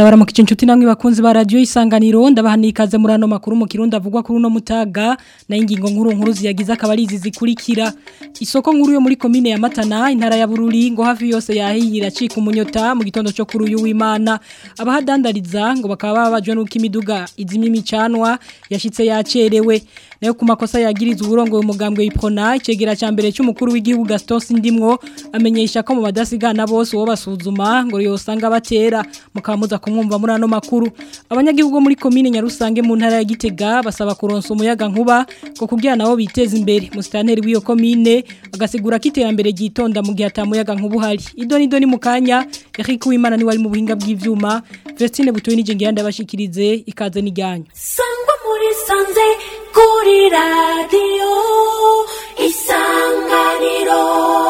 ndabaramukije inshuti namwe bakunzi ba radio isanganiro ndabahanikaze muri ano makuru mu kirundi avugwa kuri uno mutaga na ingingo nkuru nkuru ziyagize akabarizi zikurikira isoko nkuru yo muri komine ya Matana intara ya Bururi ngo hafi yose yahiyira cika umunyota mu gitondo cyo kuri uyu w'Imana abahadandariza ngo bakaba babajwe nuko imiduga izimye imicanwa yashitse yacerewe nayo ku makosa yagirizwe uburongo umugambwe w'Iprona icegera ca mbere cy'umukuru w'igihugu Gaston Sindimwo amenyesha ko mu badasigana bose wo basuzuma ngo yosanga batera mukamuza kumwumva muri ano makuru abanyagihugu muri komine Nyarusange mu ntara ya Gitega basaba kuronsa umuyaga nkuba ko kugira nabo biteza imbere musitanteri w'iyo komine agasigura ko iterambere ryitonda mu gihe atamuyaga nkuba uhari idoni doni mu kanya Eric Uwimana ni wari mu buhinga bw'ivyuma Vestine butoye n'ijenge yandi abashikirize ikaze n'ijyanyo sangwa muri sanze kuri radiyo isanganiro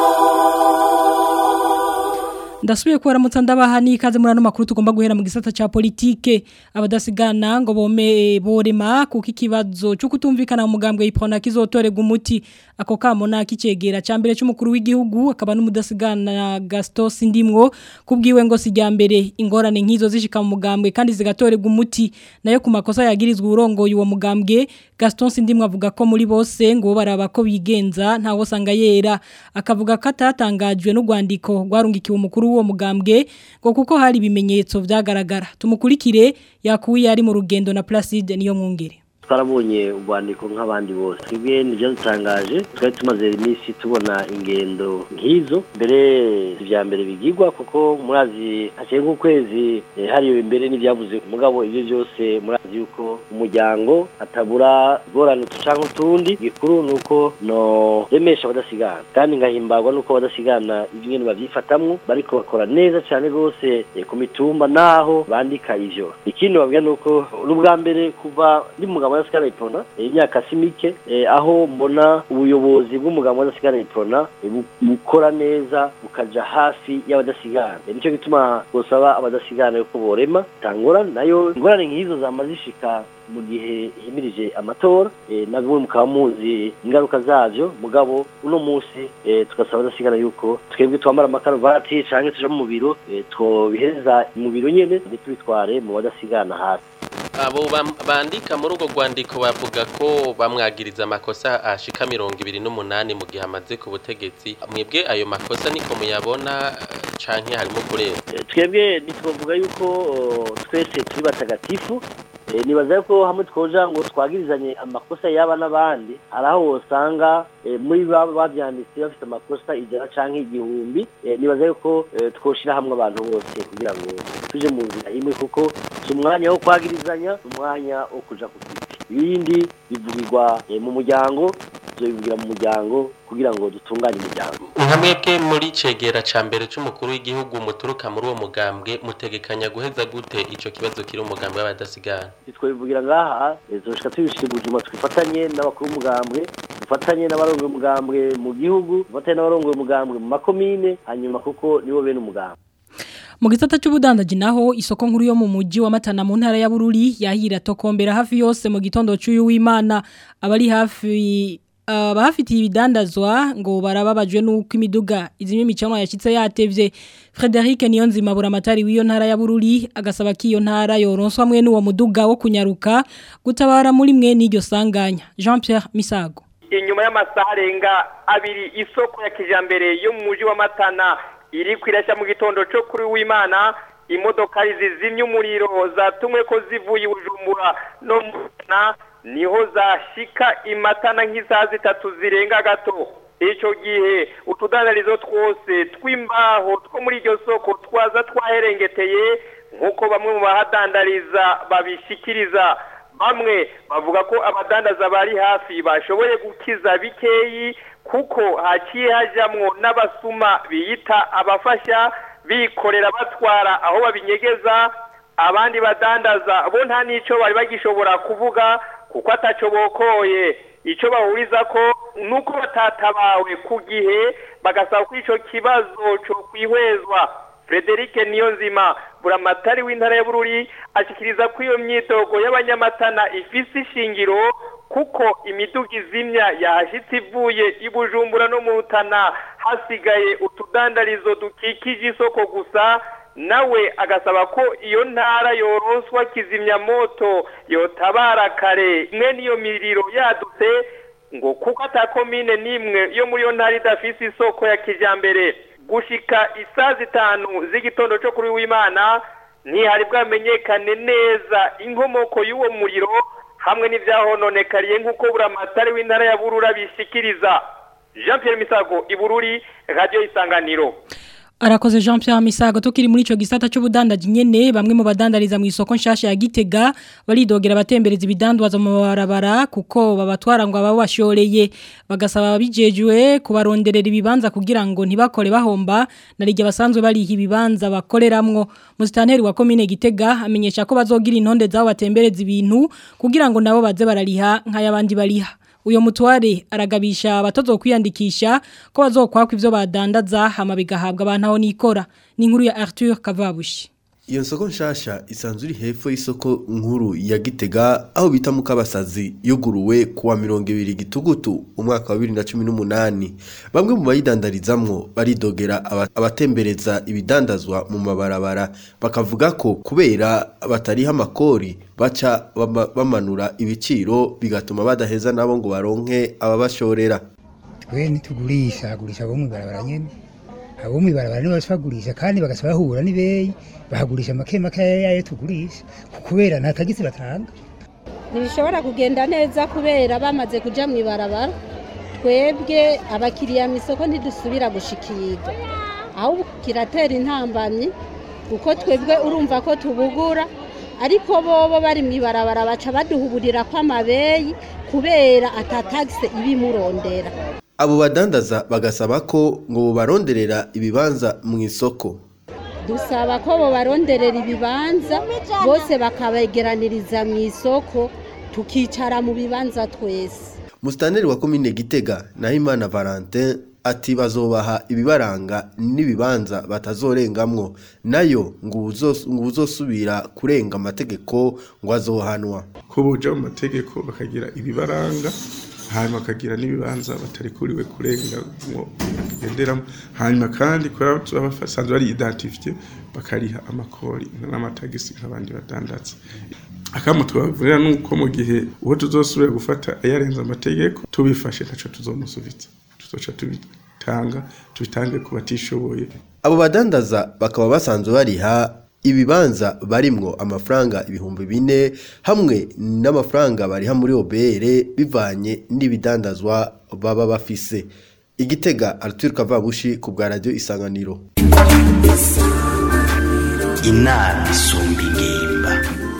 ndasubiye ko baramutsa ndabaha n'ikaze muri ano makuru tugomba guhera mu gisata ca politike abadasigana ngo bome borema kuko ikibazo cyo kutumvikana mu mugambwe y'ipona kizotorega umuti ako kamo nakicegera ca mbere cy'umukuru w'igihugu akaba n'umudasigana Gaston Sindimwo kubwiwe ngo sijyambere ingorane nkizo zishika mu mugambwe kandi zigatorega umuti nayo ku makosa yagirizwe urongo yuwo mugambwe Gaston Sindimwo avuga ko muri bose ngo baraba ko bigenza ntawo sanga yera akavuga ko atatangajwe n'ugwandiko rwarungikiwe umukuru w'uwo mugambwe ngo kuko hari ibimenyetso vyagaragara tumukurikire yakuye ari mu rugendo na Placide niyo mwungere twarabonye urwandiko nk'abandi bose twebwe nibyo dutangaje twari tumaze iminsi tubona ingendo nk'izo mbere ibya mbere bigigwa kuko murazi haciye nk'ukwezi hariwe imbere n'ibyavuze mugabo ibyo byose murazi yuko umuryango atabura ingorane cyangwa utundi gikuru ni uko no remesha abadasigana kandi ngahimbarwa nuko abadasigana ibyo babyifatamwo bariko bakora neza cyane rwose ku mitumba naho bandika ivyo ikindi babwira ni uko n'ubwa mbere kuva ndi mugabo w'adasigana ipona imyaka si mike aho mbona ubuyobozi bw'umugabo w'adasigana ipona bukora neza bukaja hafi y'abadasigana nicyo gituma gusaba abadasigana yuko borema tangora nayo ingorane nk'izo zama zishika mu gihe himirije amatora nabwo mukaba muzi ingaruka zavyo mugabo uno munsi tugasaba abadasigana yuko twebwe twambara amakaruvati canke tuja mu biro twobihereza mu biro nyene ntitubitware mu badasigana hasi abo bandika muri urwo rwandiko bavuga ko bamwagiriza amakosa ashika mirongo ibiri n'umunani mu gihe amaze ku butegetsi mwebwe ayo makosa niko muyabona canke harimo kureba twebwe ntitwavuga yuko twese turi batagatifu nibaza ko hamwe twoja ngo twagirizanye amakosa yaba n'abandi hari aho wosanga muri baba babyanditse bafite amakosa ijana canke igihumbi nibaza yuko twoshira hamwe abantu bose kugira ngo tuje mu nzira imwe kuko si umwanya wo kwagirizanya umwanya wo kuja ku giti ibindi bivugirwa mu muryango bivugira mu muryango kugira ngo dutunganye umuryango nka mwebwe muri cegera ca mbere c'umukuru w'igihugu muturuka muri uwo mugambwe mutegekanya guheza gute ico kibazo kiri umugambwe w'abadasigana twabivugira ngaha zoshika tubishira ubujuma twifatanye n'abakuru b'umugambwe dufatanye n'abarongoye umugambwe mu gihugu dufatanye n'abarongoye umugambwe mu makomine hanyuma kuko nibo bene umugambwe mu gisata cy'ubudandaji naho isoko nkuru yo mu mujyi wa Matana mu ntara ya Bururi yahira tokombera hafi yose mu gitondo cy'uyu w'Imana abari hafi abafitiye ibidandazwa ngo barababajwe nuko imiduga izimye imicanwa yashitse yatevye Frederic Niyonzima buramatari w'iyo ntara ya Bururi agasaba ko iyo ntara yoronswa mwe n'uwo muduga wo kunyaruka gutabara muri mwe n'iryo sanganya Jean Pierre Misago inyuma y'amasaha arenga abiri isoko ya kijambere yo mu mujyi wa Matana iri kwirashya mu gitondo cyo kuri w'Imana imodoka zizimye umuriro zatumwe ko zivuye Bujumbura no mutana niho zashika imatana nk'isaha zitatu zirenga gato icyo gihe utudandarizo twose tw'imbaho two muri iryo soko twaza twaherengeteye nk'uko bamwe mu bahadandariza babishikiriza bamwe bavuga ko abadandaza bari hafi bashoboye gukiza bikeyi kuko haciye hajamwo n'abasuma biyita abafasha bikorera batwara aho babinyegeza abandi badandaza bo nta n'icyo bari bagishobora kuvuga kuko ataco bokoye icyo bahuriza ko nuko batatabawe ku gihe bagasaba ko ico kibazo cyo kwihwezwa Frederic Niyonzima buramatari w'intara ya Bururi ashikiriza ko iyo myitogo y'abanyamatana ifise ishingiro kuko imiduga izimya yahashitse ivuye i Bujumbura no mu Rutana hasigaye utudandarizo dukikije isoko gusa nawe agasaba ko iyo ntara yoroswa kizimyamoto yotabara kare imwe n'iyo miriro yadutse ngo kuko ata komine n'imwe yo muri iyo ntara idafise isoko ya kijambere gushika isaa zitanu z'igitondo cyo kuri w'imana ntihari bwamenyekane neza inkomoko y'uwo muriro hamwe n'ibyahononekariye nk'uko buramatari w'intara ya burura bishikiriza jean Pierre misago ibururi radiyo isanganiro Arakoze Jean Pierre Misago tukiri muri ico gisata cy'ubudandaji nyene bamwe mu badandariza mu isoko nshasha ya Gitega baridogera abatembereza ibidandwaza mu barabara kuko babatwara ngo ababashoreye bagasaba bijejwe kubaronderera ibibanza kugira ngo ntibakore bahomba narijye basanzwe bariha ibibanza bakoreramwo musitanteri wa commune Gitega amenyesha ko bazogira intonde zabo batembereza ibintu kugira ngo nabo baze barariha nk'ayabandi bariha uyo mutware aragabisha abatozo kwiyandikisha ko bazokwakwa ivyo badandaza hama bigahabwa abantu aho nikora ni inkuru ya Arthur Kavabushi Iyo soko nshasha isanzwe iri hepfo y'isoko nkuru ya Gitega aho bita mu kabasazi yuguruwe kuwa 20 gitugutu umwaka wa 2018 bamwe mu bayidandarizamwo baridogera aba- abatembereza ibidandazwa mu mabarabara bakavuga ko kubera batariha amakori baca bama- bamanura ibiciro bigatuma badaheza nabo ngo baronke ababashorera twe ntitugurisha agurisha abo mw'ibarabara nyene abo mw'ibarabara nibo bagurisha kandi bagasa bahura n'ibeyi bahagurisha make make yayo tugurisha kubera nta tagisi batanga ntibishobora kugenda neza kubera bamaze kuja mu ibarabara twebwe abakiriya mu isoko ntidusubira gushikirwa ahubwo kiratera intambamyi kuko twebwe urumva ko tubugura ariko bobo bari mu ibarabara baca baduhuburira ko amabeyi kubera atatagise ibimurondera abo badandaza bagasaba ko ngo baronderera ibibanza mu isoko dusaba ko bobaronderera ibibanza bose bakabegeraniriza mu isoko tukicara mu bibanza twese Mustaneri wa komine Gitega Nahimana Valentin ati bazobaha ibibaranga n'ibibanza batazorengamwo nayo ngo uzos- ngo uzosubira kurenga amategeko ngo azohanwa ko boja mu mategeko bakagira ibibaranga hanyuma bakagira n'ibibanza batarikuriwe kurengamwo bagenderamo hanyuma kandi kubera baba basanzwe bari identifiye bakariha amakori n'amatagisi nk'abandi badandatse akamo tubavurira nuko mu gihe uwo tuzosubira gufata ayarenze amategeko tubifashe ntaco tuzomusubiza tuzoca tubitanga tubitange ku batishoboye abo badandaza bakaba basanzwe bariha ibibanza barimwo amafaranga ibihumbi bine hamwe n'amafaranga bariha muri OBR bivanye n'ibidandazwa baba bafise igitega Arthur Kavabushi ku bwa radio isanganiro inama isumba ingimba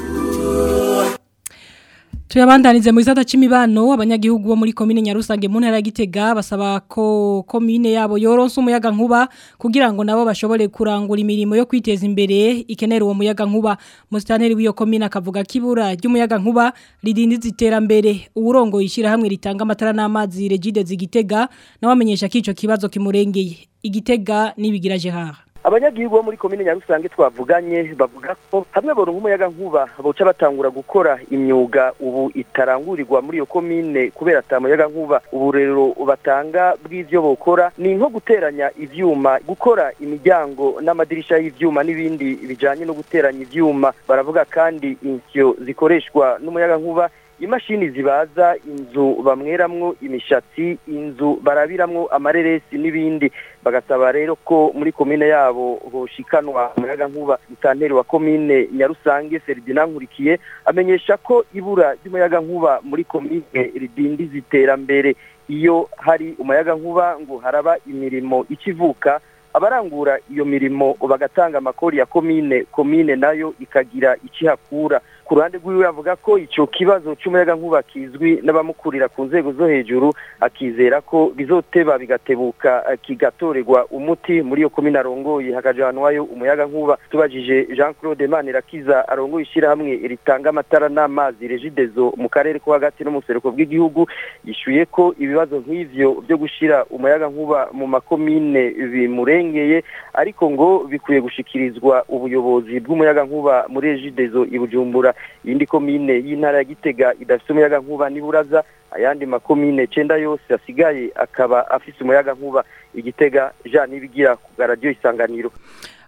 Tuyabandanize mu gisata c'imibano abanyagihugu bo muri komine Nyarusange mu ntara ya Gitega basaba ko komine yabo yoronsa umuyaga nkuba kugira ngo nabo bashobore kurangura imirimo yo kwiteza imbere ikenera uwo muyaga nkuba mustaneri w'iyo komine akavuga kibura ry'umuyaga nkuba ridindiza iterambere uburongo yishira hamwe ritanga amatara n'amazi Regide zigitega nawe amenyesha kico kibazo kimurengeye igitega nibigira Gerard abanyagihugu bo muri komine nyarusange twavuganye bavuga ko hamwe boronka umuyaga nkuba boca batangura gukora imyuga ubu itarangurirwa muri iyo komine kubera ata muyaga nkuba ubu rero batanga bw'ivyo bokora ni nko guteranya ivyuma gukora imiryango n'amadirisha y'ivyuma n'ibindi bijanye no guteranya ivyuma baravuga kandi insyo zikoreshwa n'umuyaga nkuba imashini zibaza inzu bamweramwo imishatsi inzu barabiramwo amareresi n'ibindi bagasaba rero ko muri komine yabo hoshikanwa umuyaga nkuba mutanteri wa komine nyarusange Ferdinand Nkurikiye amenyesha ko ibura ry'umuyaga nkuba muri komine ridindiza iterambere iyo hari umuyaga nkuba ngo haraba imirimo ikivuka abarangura iyo mirimo bagatanga amakori ya komine komine nayo ikagira ikihakura ku ruhande rw'iwe avuga ko icyo kibazo cy'umuyaga nkuba kizwi n'abamukurira ku nzego zo hejuru akizera ko bizoteba bigatebuka kigatorerwa umuti muri iyo komine arongoye hakajanwayo umuyaga nkuba tubajije Jean Claude Manirakiza arongoye ishyirahamwe ritanga amatara n'amazi regidezo mu karere ko hagati no mu buseruko bw'igihugu yishuye ko ibibazo nk'ivyo byo gushira umuyaga nkuba mu makomine bimurengeye ariko ngo bikwiye gushikirizwa ubuyobozi bw'umuyaga nkuba muri regidezo i Bujumbura iyindi komine y'intara ya Gitega idafite umuyaga nkuba niburaza ayandi makomine cenda yose asigaye akaba afise umuyaga nkuba igitega Jean Nibigira ku radio isanganiro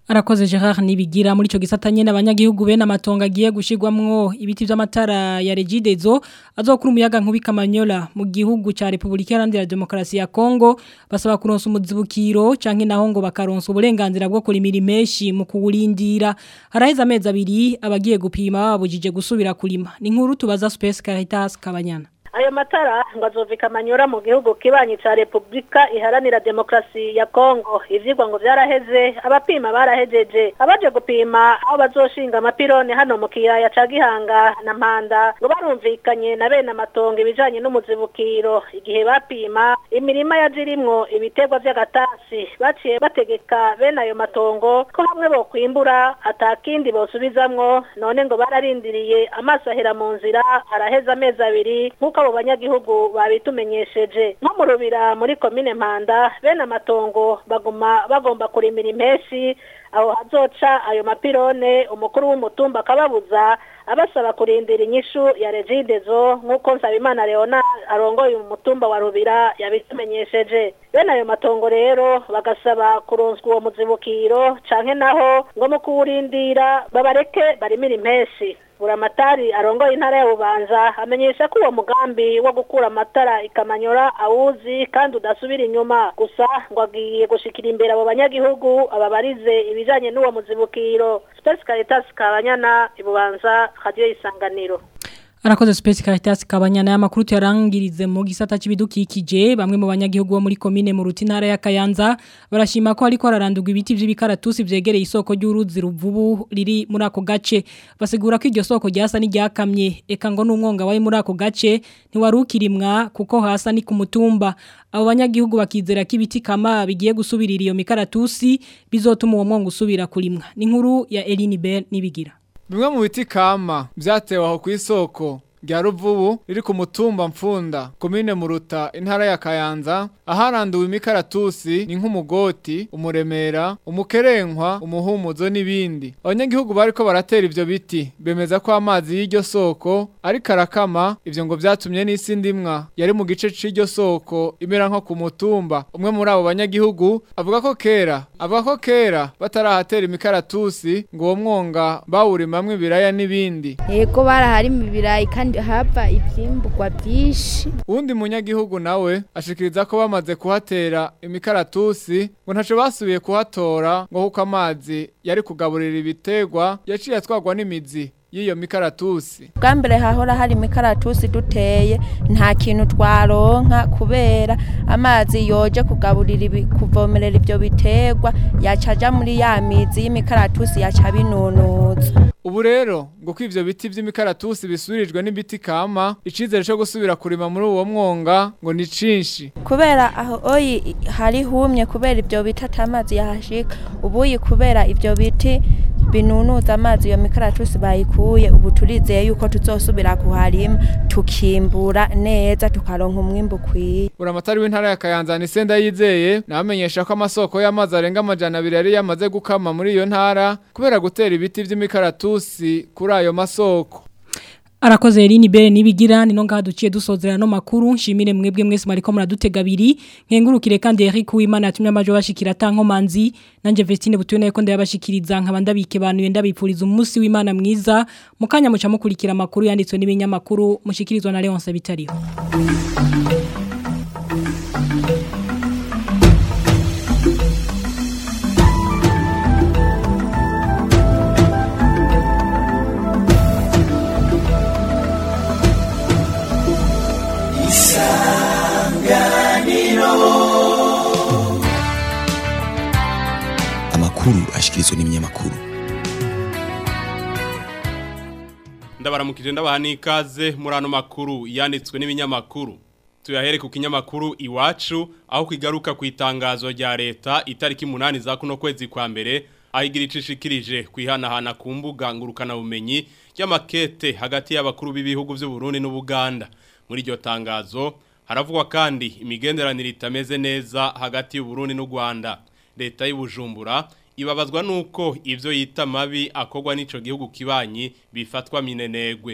Arakoze Gerard Nibigira muri ico gisatanye n'abanyagihugu bene amatongo agiye gushirwamwo ibiti vy'amatara ya Regidezo azokura umuyaga nkubi Kamanyola mu gihugu ca Republika Iharanira Demokarasi ya Kongo basaba kuronsa umuzibukiro canke naho ngo bakaronsa uburenganzira bwo kurimira imeshi mu kuwurindira haraheze amezi abiri abagiye gupima babujije gusubira kurima ni nkuru tubaza Space Caritas Kabanyana ayo matara ngo azovika amanyura mu gihugu kibanyi ca Republika iharanira demokrasi ya Kongo ivyigwa ngo vyaraheze abapima barahejeje abaje gupima aho bazoshinga amapirone hano mu kiyaya ca Gihanga na Mpanda ngo barumvikanye na bene amatongo ibijanye n'umuzibukiro igihe bapima imirima yajirimwo ibitegwa vy'agatasi baciye bategeka bene ayo matongo ko hamwe bo kwimbura atakindi bosubizamwo none ngo bararindiriye amaso ahera mu nzira araheza amezi abiri nk'uko abo banyagihugu babitumenyesheje nko mu rubira muri komine mpanda bene amatongo baguma bagomba kurimira impeshi aho hazoca ayo mapirone umukuru w'umutumba akababuza abasaba kurindira inyishu ya regidezo nk'uko nsabimana leona arongoye umutumba wa rubira yabitumenyesheje bene ayo matongo rero bagasaba kuronswa uwo muzibukiro canke naho ngo mu kuwurindira babareke barimira impeshi buramatari arongoye intara ya bubanza amenyesha ko uwo mugambi wo gukura amatara ikamanyora awuzi kandi udasubira inyuma gusa ngo agiye gushikira imbere abo banyagihugu ababarize ibijanye n'uwo muzibukiro Space Caritas Kabanyana ibubanza radio isanganiro Arakoze Space Caritas kabanyana y'amakuru yarangirize mu gisata c'ibidukikije bamwe mu banyagihugu bo muri commune mu rutinara ya Kayanza barashima ko ariko ararandurwa ibiti vy'ibikaratusi vyegereye isoko ry'uruzi ruvubu riri muri ako gace basigura ko iryo soko ryasa n'iryakamye eka ngo n'umwonga wari muri ako gace ntiwarukirimwa kuko hasa ni ku mutumba abo banyagihugu bakizera ko ibiti kama bigiye gusubirira iyo mikaratusi bizotuma uwo mwonga usubira kurimwa ni inkuru ya Eline Bell nibigira Bimwe mu biti kama vyatewe aho ku isoko rya ruvubu riri ku mutumba mfunda komine muruta intara ya kayanza aharanduwe imikaratusi ni nk'umugoti umuremera umukerenkwa umuhumuzo n'ibindi abanyagihugu bariko baratera ivyo biti bemeza ko amazi y'iryo soko ariko arakama ivyo ngo vyatumye n'isi ndimwa yari mu gice c'iryo soko imera nko ku mutumba umwe muri abo banyagihugu avuga ko kera avuga ko kera batarahatera imikaratusi ngo uwo mwonga bawurimamwo ibiraya n'ibindi yego baraharima ibirayi kandi hava ivyimburwa byinshi uwundi munyagihugu nawe ashikiriza ko bamaze kuhatera imikaratusi ngo ntaco basubiye kuhatora ngo kuko amazi yari kugaburira ibitegwa yaciye atwarwa n'imizi y'iyo mikaratusi bwa mbere hahora hari imikaratusi duteye nta kintu twaronka kubera amazi yoje kugaburira ibi- kuvomerera ibyo biterwa yacaja muri ya mizi y'imikaratusi yaca binunuza ubu rero ngo ko ivyo biti vy'imikaratusi bisubirijwe n'ibiti kama icizere co gusubira kurima muri uwo mwonga ngo ni cinshi kubera aho oyi hari humye kubera ibyo biti atamazi yahashika ubuyi kubera ibyo biti binunuza amazi iyo mikaratusi bayikuye ubu turizeye yuko tuzosubira kuharima tukimbura neza tukaronka umwimbu ukwiye buramatari w'intara ya kayanza ni senda yizeye nabamenyesha ko amasoko y'amazi arenga amajana abiri yari yamaze gukama muri iyo ntara kubera gutera ibiti vy'imikaratusi kuri ayo masoko Arakoze Eline Bere nibigira nino ngaha duciye dusozera no makuru nshimire mwebwe mwese mariko muradutega abiri nkengurukire kandi Eric Uwimana atumye amajo bashikira tanko manzi nanje Vestine butuyone ko ndabashikiriza nkaba ndabike bantu ndabipfuriza umunsi w'Imana mwiza mukanya muca mukurikira amakuru yanditswe n'ibinyamakuru mushikirizwa na Leonce Bitariho amakuru ashikirizwa n'ibinyamakuru ndabaramukije ndabaha n'ikaze muri ano makuru yanditswe n'ibinyamakuru tuyahere ku kinyamakuru iwacu aho kigaruka ku itangazo rya leta itariki munani za kuno kwezi kwa mbere aho igira icishikirije kwihanahana ku mbuga ngurukanabumenyi y'amakete hagati y'abakuru b'ibihugu by'u Burundi n'Ubuganda muri iryo tangazo haravugwa kandi imigenderanire itameze neza hagati y'u Burundi n'u Rwanda leta y'ubujumbura ibabazwa nuko ivyo yita mabi akogwa n'ico gihugu kibanyi bifatwa minenegwe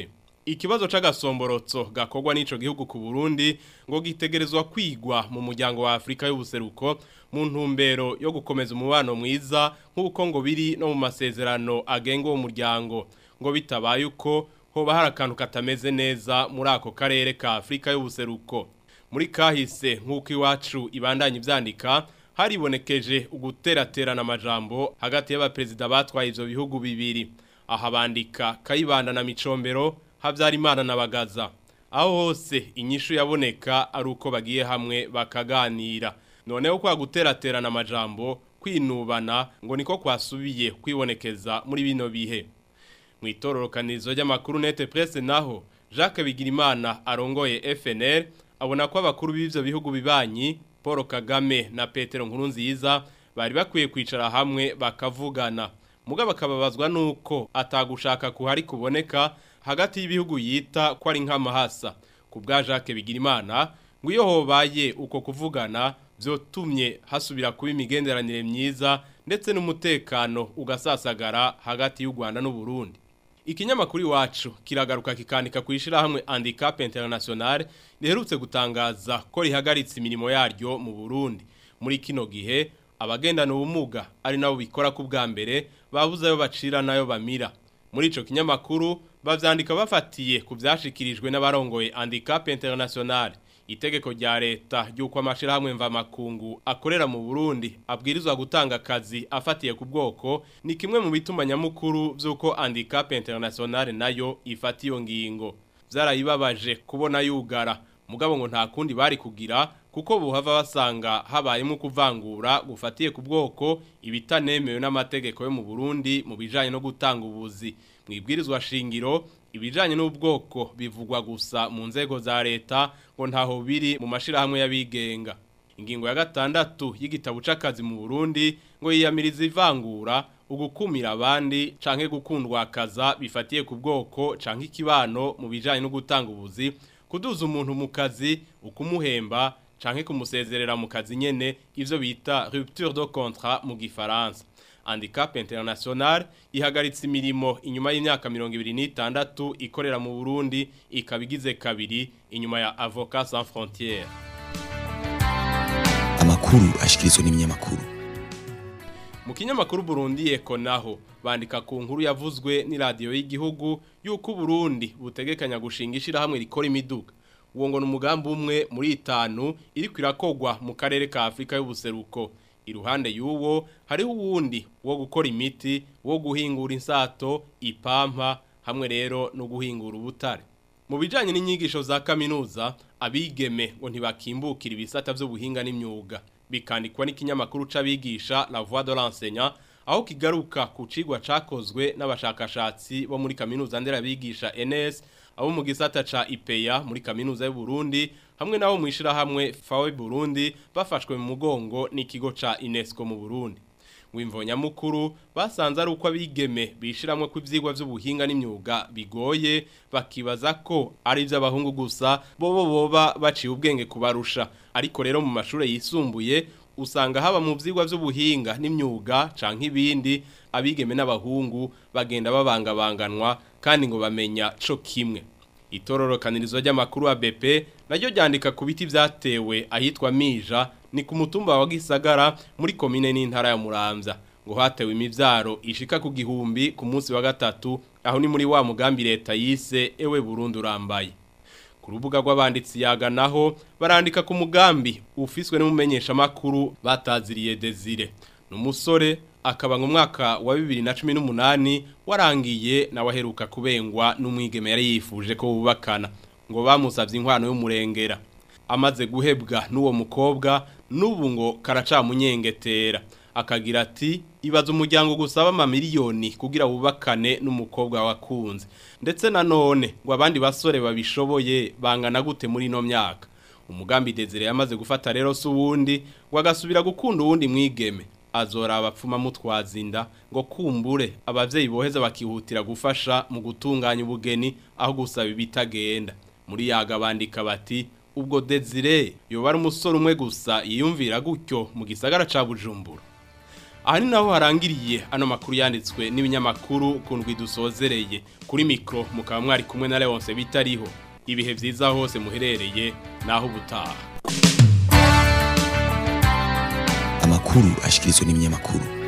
ikibazo c'agasomborotso gakorwa n'ico gihugu ku Burundi ngo gitegerezwa kwigwa mu muryango wa Afrika y'ubuseruko mu ntumbero yo gukomeza umubano mwiza nk'uko ngo biri no mu masezerano agenga uwo muryango ngo bitabaye uko hoba hari akantu katameze neza muri ako karere ka Afrika y'ubuseruko muri kahise nk'uko iwacu ibandanya ivyandika haribonekeje uguteraterana amajambo hagati y'abaperezida batwaye ivyo bihugu bibiri aha bandika kayibanda na micombero Habyarimana na Bagaza aho hose inyishu yaboneka ari uko bagiye hamwe bakaganira noneho kwa guteraterana amajambo kwinubana ngo niko kwasubiye kwibonekeza muri bino bihe mu itororokanizo ry'amakuru nete presse naho Jacques Bigirimana arongoye FNL abona ko abakuru b'ivyo bihugu bibanyi Paul Kagame na Petero Nkurunziza bari bakwiye kwicara hamwe bakavugana mugabo akababazwa nuko atagushaka kuhari kuboneka hagati y'ibihugu yita ko ari nk'amahasa ku bwa Jacques Bigirimana ngo iyo hobaye uko kuvugana byotumye hasubira kuba imigenderanire myiza ndetse n'umutekano ugasasagara hagati y'u Rwanda n'u Burundi ikinyamakuru iwacu kiragaruka kikanika ku ishyirahamwe handicap international riherutse gutangaza ko rihagaritse imirimo yaryo mu Burundi muri kino gihe abagendana ubumuga ari nabo bikora ku bwa mbere babuze ayo bacira nayo bamira muri ico kinyamakuru bavyandika bafatiye ku vyashikirijwe n'abarongoye handicap international itegeko rya leta ry'uko amashirahamwe mvamakungu akorera mu Burundi abwirizwa gutanga akazi afatiye ku bwoko ni kimwe mu bituma nyamukuru vy'uko handicap international nayo ifata iyo ngingo vyarayibabaje kubona yugara mugabo ngo nta kundi bari kugira kuko buhava basanga habayemo kuvangura gufatiye ku bwoko ibitanemewe n'amategeko yo mu Burundi mu bijanye no gutanga ubuzi mwibwirizwa shingiro ibijanye n'ubwoko bivugwa gusa mu nzego za leta ngo ntaho biri mu mashirahamwe y'abigenga ingingo ya gatandatu y'igitabo c'akazi mu Burundi ngo yiyamiriza ivangura ugukumira abandi canke gukundwa akaza bifatiye ku bwoko canke ikibano mu bijanye no gutanga ubuzi kuduza umuntu mu kazi ukumuhemba canke kumusezerera mu kazi nyene ivyo bita rupture de contrat mu gifaransa handicap international ihagaritse imirimo inyuma y'imyaka 2026 ikorera mu Burundi ikabigize kabiri inyuma ya Avocats sans frontières amakuru ashikirizwa n'ibinyamakuru mu kinyamakuru Burundi eko naho bandika ku nkuru yavuzwe ni radio y'igihugu yuko Burundi butegekanya gushinga ishirahamwe rikora imiduga uwo ngo n'umugambi umwe muri itanu iri kwirakogwa mu karere ka Afrika y'ubuseruko iruhande y'uwo hariho uwundi wo gukora imiti wo guhingura insato ipampa hamwe rero no guhingura ubutare mu bijanye n'inyigisho za kaminuza abigeme ngo ntibakimbukira ibisata by'ubuhinga n'imyuga bikandikwa n'ikinyamakuru c'abigisha La Voix de l'enseignant aho kigaruka ku cigwa cakozwe n'abashakashatsi bo muri kaminuza nderabigisha NS abo mu gisata ca IPEA muri kaminuza y'u Burundi hamwe nabo mwishira hamwe FAWE Burundi bafashwe mu mugongo n'ikigo ca UNESCO mu Burundi wimvonya mukuru basanze ari uko abigeme bishiramwe ku ivyigwa by'ubuhinga n'imyuga bigoye bakibaza ko ari iby'abahungu gusa bobo boba baciye ubwenge kubarusha ariko rero mu mashuri yisumbuye usanga haba mu vyigwa by'ubuhinga n'imyuga canke ibindi abigeme n'abahungu bagenda babangabanganwa kandi ngo bamenya co kimwe itororokanirizo ry'amakuru wa BP naryo ryandika ku biti vyatewe ahitwa Mija ni ku mutumba wa Gisagara muri komine n'intara ya Muramvya ngo hatewe imivyaro ishika ku gihumbi ku munsi wa gatatu aho ni muri wa mugambi leta yise ewe Burundi urambaye ku rubuga rw'abanditsi yaga naho barandika ku mugambi ufiswe n'umumenyesha makuru bataziriye Desire numusore akaba mu mwaka wa 2018 warangiye na waheruka kubengwa n'umwigeme yari yifuje ko bubakana ngo bamusavye inkwano y'umurengera amaze guhebwa n'uwo mukobwa n'ubu ngo karacamunyengetera akagira ati ibaza umuryango gusaba amamiliyoni kugira wubakane n'umukobwa wakunze ndetse nanone ngo abandi basore babishoboye bangana gute muri ino myaka umugambi Desire yamaze gufata rero se uwundi ngo agasubira gukunda uwundi mwigeme azora abapfuma mutwazinda ngo kumbure abavyeyi boheza bakihutira gufasha mu gutunganya ubugeni aho gusaba ibitagenda muri yaga bandika bati ubwo Desire yoba ari umusore umwe gusa yiyumvira gutyo mu gisagara ca Bujumbura aha ni naho harangiriye ano makuru yanditswe n'ibinyamakuru ku ndwi dusozereye kuri mikoro mukaba mwari kumwe na Leonce bitariho ibihe byiza hose muherereye naho ubutaha amakuru ashikirizwa n'ibinyamakuru